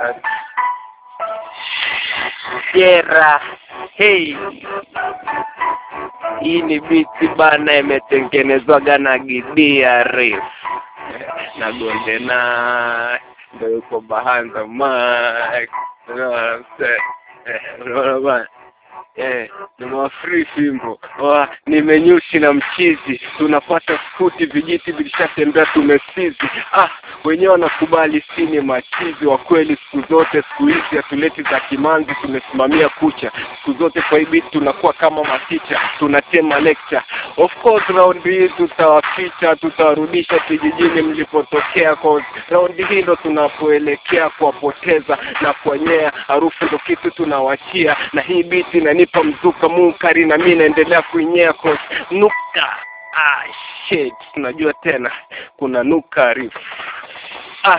Jera hey. Hii ni biti bana, imetengenezwaga na Gidia Reef na Gondena ndo yuko behind the mic. You know what I'm saying? Eh, Unaona bana Eh, nimewafree fimbo Wa, nimenyushi na mchizi tunapata skuti vijiti vilishatembea tumesizi ah wenyewe wanakubali sini machizi wa kweli siku zote siku hizi hatuleti za kimanzi tumesimamia kucha siku zote kwa hii beat tunakuwa kama maticha tunatema lecture of course round hii tutawaficha tutawarudisha kijijini mlipotokea cause round hii ndo tunapoelekea kuwapoteza na kuwanyea harufu ndo kitu tunawachia na hii beat inanipa mzuka munkari na mi naendelea kuinyea cause nuka ah shit tunajua tena kuna nuka reef